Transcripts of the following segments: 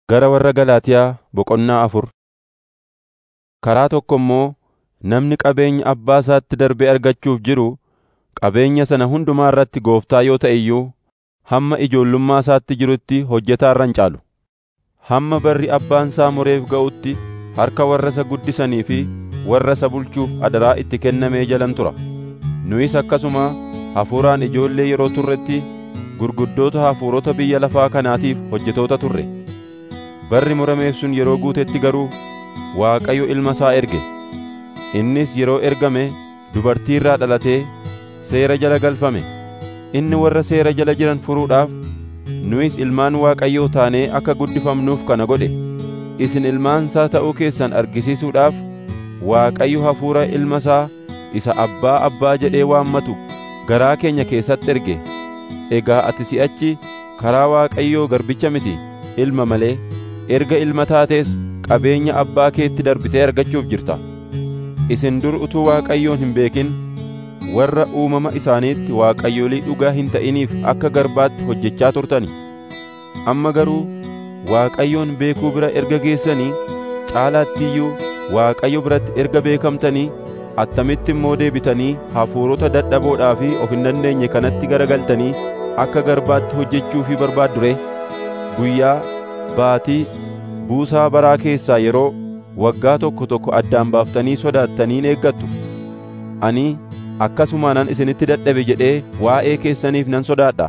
Gara warra Galaatiyaa boqonnaa afur Karaa tokko immoo namni qabeenya abbaa isaatti darbee argachuuf jiru qabeenya sana hundumaa irratti gooftaa yoo ta'e iyyuu hamma ijoollummaa isaatti jirutti hojjetaa irra hin caalu. Hamma barri abbaan isaa mureef ga'utti harka warra isa guddisanii fi warra isa bulchuuf adaraa itti kennamee jalan tura. Nuyis akkasuma hafuuraan ijoollee yeroo turretti gurguddoota hafuurota biyya lafaa kanaatiif hojjetoota turre. Barri murameef sun yeroo guutetti garuu Waaqayyo ilma isaa erge. Innis yeroo ergame dubartii irraa dhalatee seera jala galfame. Inni warra seera jala jiran furuudhaaf nuyis ilmaan Waaqayyoo taanee akka guddifamnuuf kana godhe. Isin ilmaan isaa ta'uu keessan argisiisuudhaaf Waaqayyo hafuura ilma isaa isa abbaa abbaa jedhee waammatu garaa keenya keessatti erge. Egaa ati si'achi karaa Waaqayyoo garbicha miti ilma malee erga ilma taatees qabeenya abbaa keetti darbitee argachuuf jirta. Isin dur utuu Waaqayyoon hin beekin warra uumama isaaniitti waaqayyolii dhugaa hin ta'iniif akka garbaatti hojjechaa turtani. Amma garuu Waaqayyoon beekuu bira erga geessanii caalaatti iyyuu Waaqayyo biratti erga beekamtanii attamitti immoo deebitanii hafuurota dadhaboodhaa fi of hin dandeenye kanatti garagaltanii akka garbaatti hojjechuufii barbaaddu ree? Guyyaa, baatii, buusaa baraa keessaa yeroo waggaa tokko tokko addaan baaftanii sodaattaniin eeggattu. Ani akkasumaanan isinitti dadhabe jedhee waa'ee keessaniif nan sodaadha.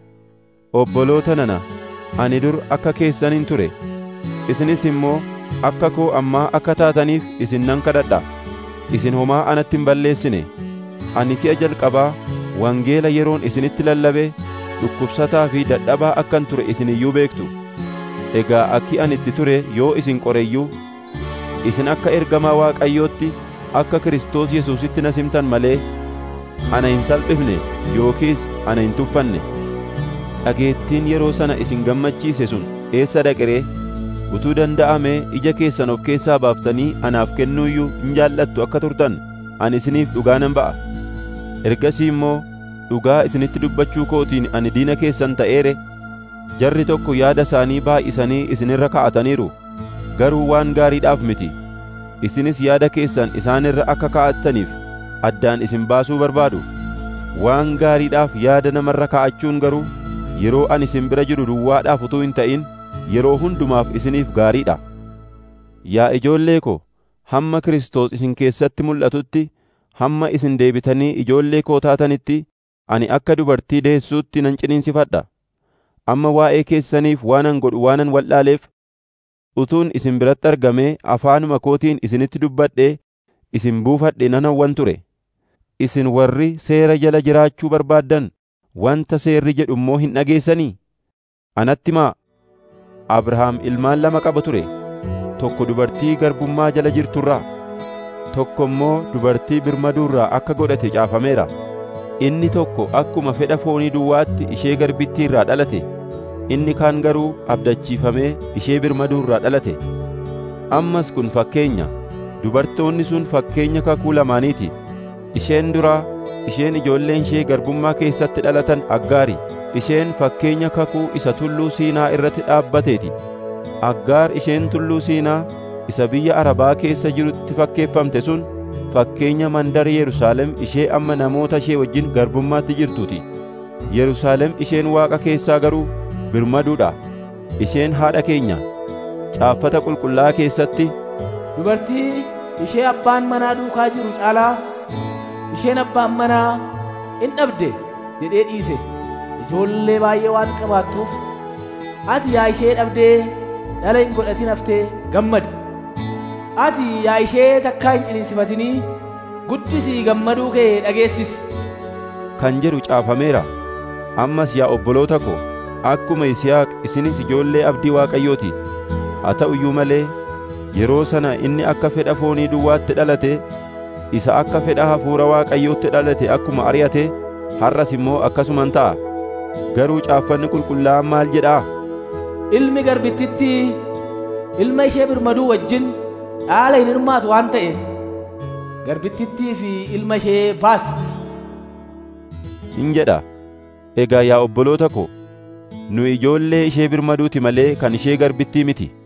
Obboloota nana, ani dur akka keessaniin ture, isinis immoo akka koo ammaa akka taataniif isin nan kadhadha. Isin homaa anatti hin balleessine. Ani si'a jalqabaa wangeela yeroon isinitti lallabe dhukkubsataa fi dadhabaa akkan ture isin iyyuu beektu. Egaa akki ani itti ture yoo isin qoreyyuu isin akka ergamaa Waaqayyootti akka Kiristoos Yesuusitti na simtan malee ana hin salphifne yookiis ana hin tuffanne. Dhageettiin yeroo sana isin gammachiise sun eessa dhaqe? Utuu danda'amee ija keessan of keessaa baaftanii anaaf kennuuyyuu hin jaallattu akka turtan ani isiniif dhugaa nan ba'a. Ergasii immoo dhugaa isinitti dubbachuu kootiin ani diina keessan ta'eere jarri tokko yaada isaanii baay'isanii isinirra ka'ataniiru garuu waan gaariidhaaf miti isinis yaada keessan isaanirra akka ka'attaniif addaan isin baasuu barbaadu waan gaariidhaaf yaada namarra ka'achuun garuu yeroo ani isin bira jiru duwwaadhaaf utuu hin ta'in yeroo hundumaaf isiniif gaariidha yaa ijoollee ko hamma Kiristoos isin keessatti mul'atutti hamma isin deebitanii ijoollee koo taatanitti ani akka dubartii deessuutti nan ciniinsifadha amma waa'ee keessaniif waanan godhu waanan wal'aaleef utuun isin biratti argamee afaanuma kootiin isinitti dubbadhee isin buufadhe nan hawwan ture isin warri seera jala jiraachuu barbaaddan wanta seerri jedhu immoo hin dhageessanii anatti himaa Abrahaam ilmaan lama qaba ture tokko dubartii garbummaa jala jirturraa tokko immoo dubartii birmaduurraa akka godhate caafameera inni tokko akkuma fedha foonii duwwaatti ishee garbittii irraa dhalate inni kaan garuu abdachiifamee ishee birmaduurraa dhalate ammas kun fakkeenya dubartoonni sun fakkeenya kakuu lamaaniiti isheen duraa isheen ijoolleen ishee garbummaa keessatti dhalatan aggaari isheen fakkeenya kakuu isa tulluu siinaa irratti dhaabbateeti aggaar isheen tulluu siinaa isa biyya arabaa keessa jirutti fakkeeffamte sun fakkeenya mandara Yerusaalem ishee amma namoota ishee wajjin garbummaatti jirtuuti. Yerusaalem isheen waaqa keessaa garuu birmaduudha. Isheen haadha keenya. Caaffata qulqullaa'aa keessatti Dubartii ishee abbaan manaa duukaa jiru caalaa isheen abbaan manaa in dhabde jedhee dhiise. Ijoollee baay'ee waan qabaattuuf ati yaa ishee dhabdee dhala hin godhatin haftee gammadi. ati yaa ishee takkaa hin ciniinsifatinii guddisii gammaduu kee dhageessisi. Kan jedhu caafameera. Ammas yaa obboloota ko, akkuma Yisihaaq isinis ijoollee abdii Waaqayyooti. Haa ta'u iyyuu malee yeroo sana inni akka fedha foonii duwwaatti dhalate isa akka fedha hafuura Waaqayyootti dhalate akkuma ari'ate har'as immoo akkasuman ta'a. Garuu caaffanni qulqullaa'aan maal jedhaa? Ilmi garbittitti ilma ishee birmaduu wajjin dhaala hin hirmaatu waan ta'eef garbittittii fi ilma ishee baasi. Hin jedha. Egaa yaa obboloota ko, nu ijoollee ishee birmaduuti malee kan ishee garbittii miti.